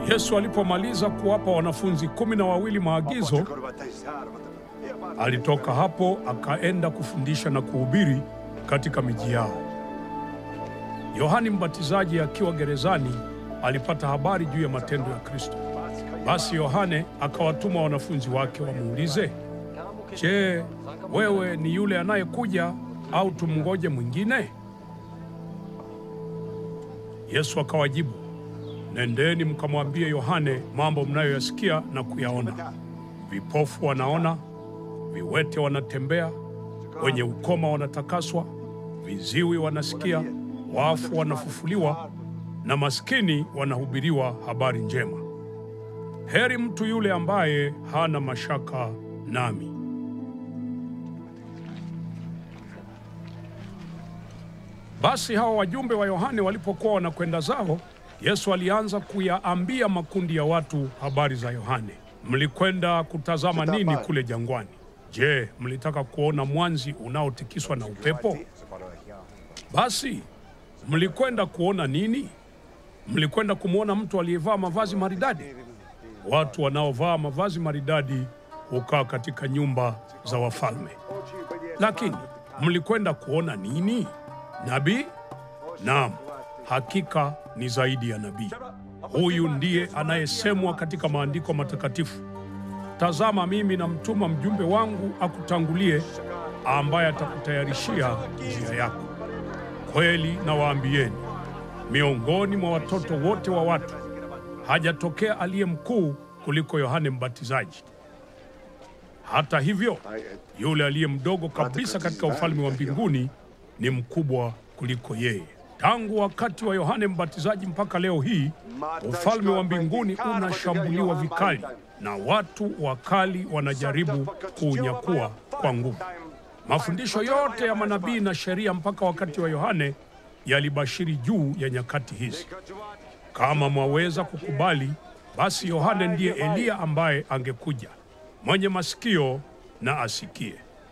Yesu alipomaliza kuwapa wanafunzi kumi na wawili maagizo, alitoka hapo akaenda kufundisha na kuhubiri katika miji yao. Yohani Mbatizaji akiwa gerezani alipata habari juu ya matendo ya Kristo. Basi Yohane akawatuma wanafunzi wake wamuulize, Je, wewe ni yule anayekuja au tumngoje mwingine? Yesu akawajibu, Nendeni mkamwambie Yohane mambo mnayoyasikia na kuyaona: vipofu wanaona, viwete wanatembea, wenye ukoma wanatakaswa, viziwi wanasikia, wafu wanafufuliwa, na maskini wanahubiriwa habari njema. Heri mtu yule ambaye hana mashaka nami. Basi hawa wajumbe wa Yohane walipokuwa wanakwenda zao, Yesu alianza kuyaambia makundi ya watu habari za Yohane. Mlikwenda kutazama nini kule jangwani? Je, mlitaka kuona mwanzi unaotikiswa na upepo? Basi mlikwenda kuona nini? Mlikwenda kumwona mtu aliyevaa mavazi maridadi? Watu wanaovaa mavazi maridadi hukaa katika nyumba za wafalme. Lakini mlikwenda kuona nini? Nabii? Naam, hakika ni zaidi ya nabii. Huyu ndiye anayesemwa katika maandiko matakatifu, tazama, mimi namtuma mjumbe wangu akutangulie, ambaye atakutayarishia njia yako. Kweli nawaambieni, miongoni mwa watoto wote wa watu hajatokea aliye mkuu kuliko Yohane Mbatizaji. Hata hivyo, yule aliye mdogo kabisa katika ufalme wa mbinguni ni mkubwa kuliko yeye. Tangu wakati wa Yohane Mbatizaji mpaka leo hii, ufalme wa mbinguni unashambuliwa vikali na watu wakali wanajaribu kuunyakua kwa nguvu. Mafundisho yote ya manabii na sheria mpaka wakati wa Yohane yalibashiri juu ya nyakati hizi. Kama mwaweza kukubali, basi Yohane ndiye Eliya ambaye angekuja. Mwenye masikio na asikie.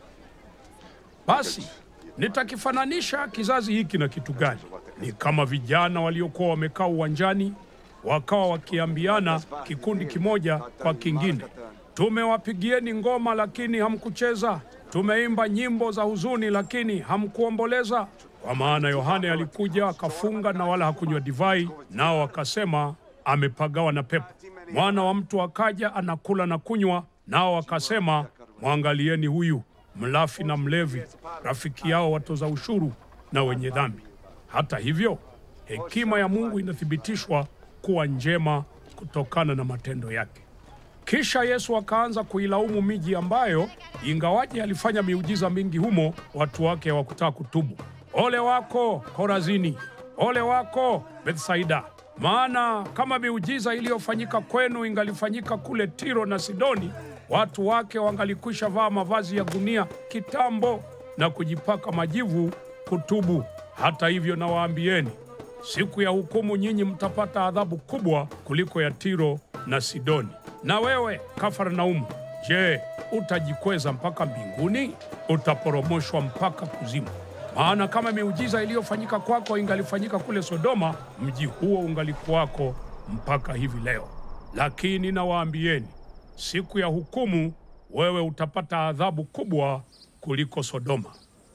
Basi nitakifananisha kizazi hiki na kitu gani? Ni kama vijana waliokuwa wamekaa uwanjani, wakawa wakiambiana kikundi kimoja kwa kingine, tumewapigieni ngoma lakini hamkucheza, tumeimba nyimbo za huzuni lakini hamkuomboleza. Kwa maana Yohane alikuja akafunga na wala hakunywa divai, nao wakasema amepagawa na pepo. Mwana wa mtu akaja anakula na kunywa, nao wakasema mwangalieni huyu mlafi na mlevi, rafiki yao watoza ushuru na wenye dhambi. Hata hivyo, hekima ya Mungu inathibitishwa kuwa njema kutokana na matendo yake. Kisha Yesu akaanza kuilaumu miji ambayo ingawaje alifanya miujiza mingi humo, watu wake hawakutaka kutubu. Ole wako Korazini! Ole wako Bethsaida! Maana kama miujiza iliyofanyika kwenu ingalifanyika kule Tiro na Sidoni, watu wake wangalikwisha vaa mavazi ya gunia kitambo na kujipaka majivu kutubu. Hata hivyo, nawaambieni, siku ya hukumu nyinyi mtapata adhabu kubwa kuliko ya Tiro na Sidoni. Na wewe Kafarnaumu, je, utajikweza mpaka mbinguni? Utaporomoshwa mpaka kuzimu. Maana kama miujiza iliyofanyika kwako ingalifanyika kule Sodoma, mji huo ungalikuwako mpaka hivi leo. Lakini nawaambieni, siku ya hukumu wewe utapata adhabu kubwa kuliko Sodoma.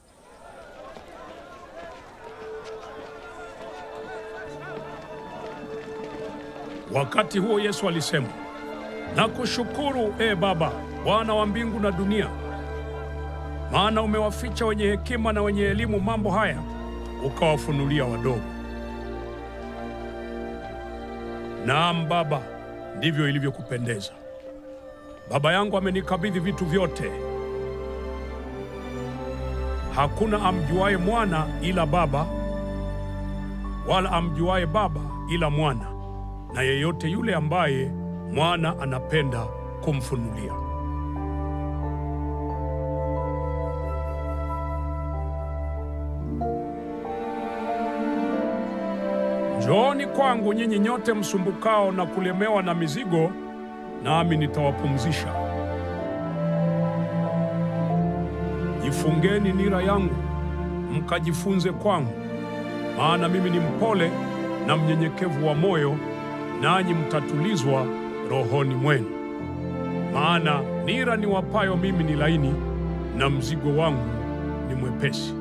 Wakati huo Yesu alisema, nakushukuru ee Baba, Bwana wa mbingu na dunia, maana umewaficha wenye hekima na wenye elimu mambo haya, ukawafunulia wadogo. Naam Baba, ndivyo ilivyokupendeza. Baba yangu amenikabidhi vitu vyote. Hakuna amjuaye mwana ila Baba, wala amjuaye Baba ila mwana, na yeyote yule ambaye mwana anapenda kumfunulia. Njooni kwangu nyinyi nyote msumbukao na kulemewa na mizigo, nami nitawapumzisha. Jifungeni nira yangu, mkajifunze kwangu, maana mimi ni mpole na mnyenyekevu wa moyo, nanyi mtatulizwa rohoni mwenu. Maana nira niwapayo mimi ni laini na mzigo wangu ni mwepesi.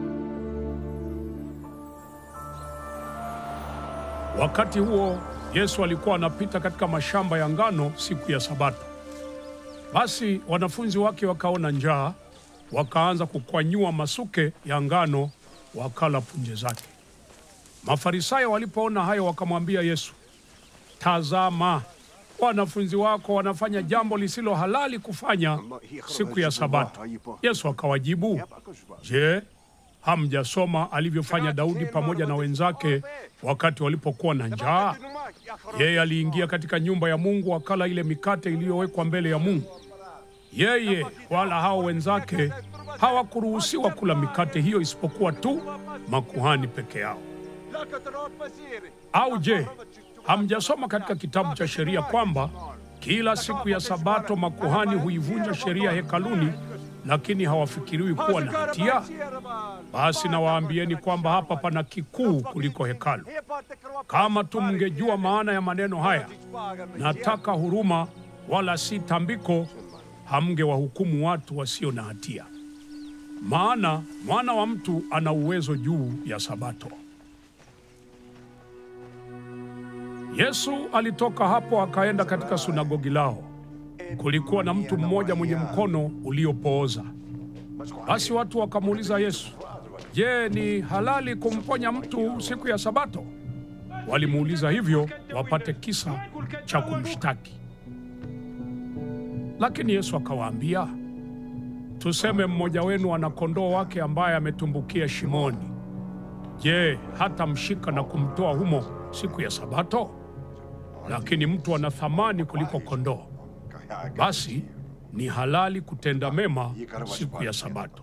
Wakati huo Yesu alikuwa anapita katika mashamba ya ngano siku ya Sabato. Basi wanafunzi wake wakaona njaa, wakaanza kukwanyua masuke ya ngano, wakala punje zake. Mafarisayo walipoona hayo, wakamwambia Yesu, tazama, wanafunzi wako wanafanya jambo lisilo halali kufanya siku ya Sabato. Yesu akawajibu, je, hamjasoma alivyofanya Daudi pamoja na wenzake wakati walipokuwa na njaa? Yeye aliingia katika nyumba ya Mungu akala ile mikate iliyowekwa mbele ya Mungu. Yeye wala hao wenzake hawakuruhusiwa kula mikate hiyo isipokuwa tu makuhani peke yao. Au je, hamjasoma katika kitabu cha sheria kwamba kila siku ya Sabato makuhani huivunja sheria hekaluni, lakini hawafikiriwi kuwa na hatia? Basi nawaambieni kwamba hapa pana kikuu kuliko hekalu. Kama tu mngejua maana ya maneno haya, nataka huruma wala si tambiko, hamngewahukumu watu wasio na hatia. Maana mwana wa mtu ana uwezo juu ya Sabato. Yesu alitoka hapo akaenda katika sunagogi lao. Kulikuwa na mtu mmoja mwenye mkono uliopooza. Basi watu wakamuuliza Yesu, Je, ni halali kumponya mtu siku ya Sabato? Walimuuliza hivyo wapate kisa cha kumshtaki. Lakini Yesu akawaambia, tuseme mmoja wenu ana kondoo wake ambaye ametumbukia shimoni. Je, hatamshika na kumtoa humo siku ya Sabato? Lakini mtu ana thamani kuliko kondoo. Basi ni halali kutenda mema siku ya Sabato.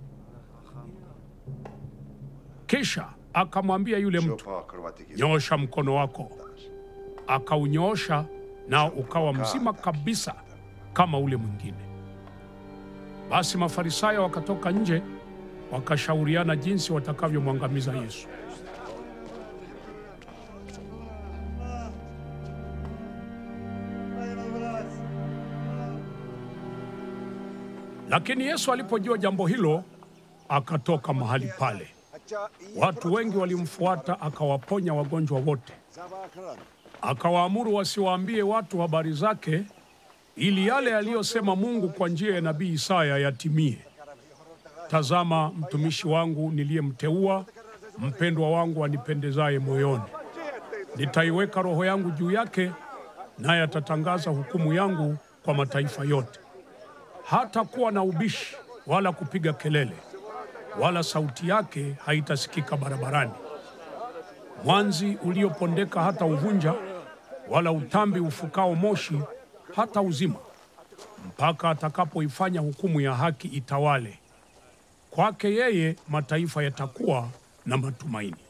Kisha akamwambia yule mtu, nyoosha mkono wako. Akaunyoosha, nao ukawa mzima kabisa kama ule mwingine. Basi Mafarisayo wakatoka nje, wakashauriana jinsi watakavyomwangamiza Yesu. Lakini Yesu alipojua jambo hilo, akatoka mahali pale. Watu wengi walimfuata, akawaponya wagonjwa wote. Akawaamuru wasiwaambie watu habari zake, ili yale aliyosema Mungu kwa njia ya nabii Isaya yatimie: Tazama, mtumishi wangu niliyemteua, mpendwa wangu anipendezaye moyoni. Nitaiweka roho yangu juu yake, naye atatangaza hukumu yangu kwa mataifa yote. Hatakuwa na ubishi wala kupiga kelele, wala sauti yake haitasikika barabarani. Mwanzi uliopondeka hata uvunja, wala utambi ufukao moshi hata uzima, mpaka atakapoifanya hukumu ya haki itawale. Kwake yeye mataifa yatakuwa na matumaini.